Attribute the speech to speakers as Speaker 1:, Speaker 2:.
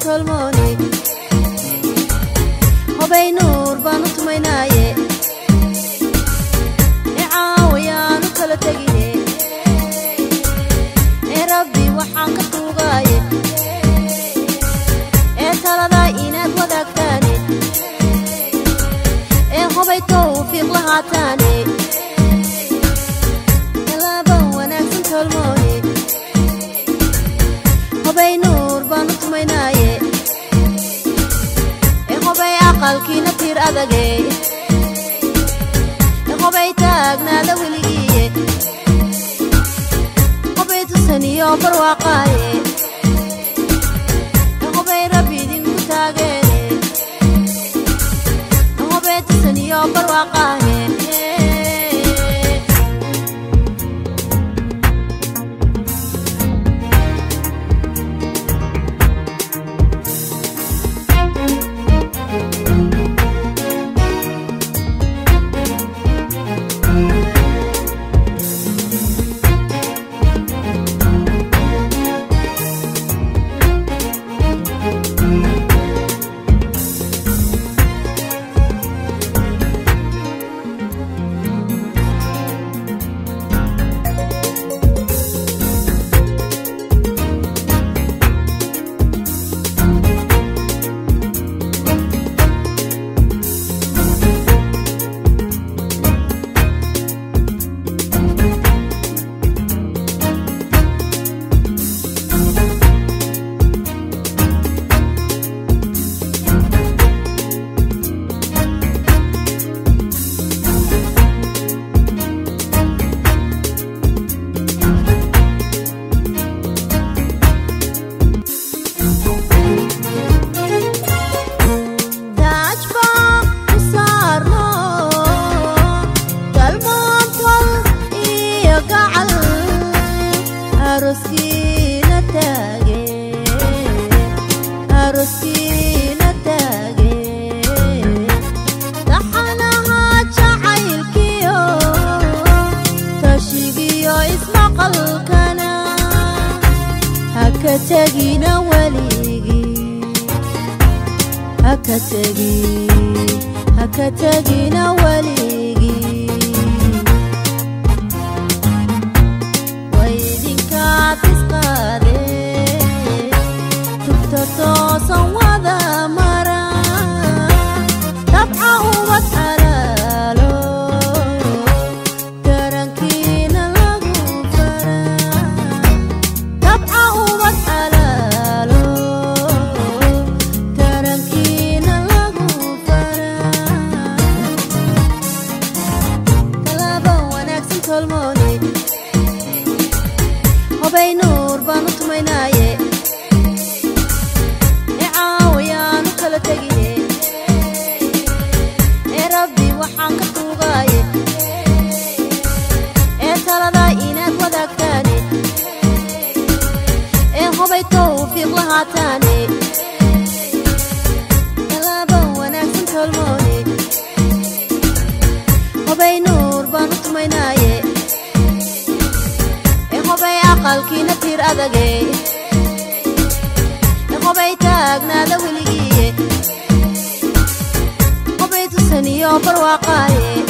Speaker 1: tolmoone hobay nuur baanu tumaynaaye ee caawayaanu kala tegine ee rabbi waxaan ka tuugaaye ee taladaa inaad wadaagtaane ee hobay towfiiq lahaataane talaaba wanaagsan tolmoone hobay nuur baanu tumaynaaye ee hobay aqalkiina tiir adage ee hobay taagnaada weligiiye hobay tusaniyo barwaaqaaye ee hobay rabbi idinku taageere ee hobay tusaniyo barwaaqaaye daajba u saarno galmoontol iyo gacal aroskiina taage aroskiina taage taxanaha jacaylkiyo tashigiyo ismaqalkana haka tegina weligii haka tegi haka tegina weligii waydinkaad isqaade tugta toosan wada mara dabca ubad xalaalo tarankiina lagu fara dabca ubad xalaalo tarankiina lagu fara talaaba wanaagsan tolmoone hobay nuur baanu tumaynaaye ee caawayaanu kala tegine ee rabbi waxaan ka tuugaaye ee taladaa inaad wadaagtaane ee hobay towfiiq lahaataane talaaba wanaagsan tolmoone hobay nuur baanu tumaynaaye ee hobay aqalkiina tiir adage ee hobay taagnaada weligiiye hobay tusaniyo barwaaqaaye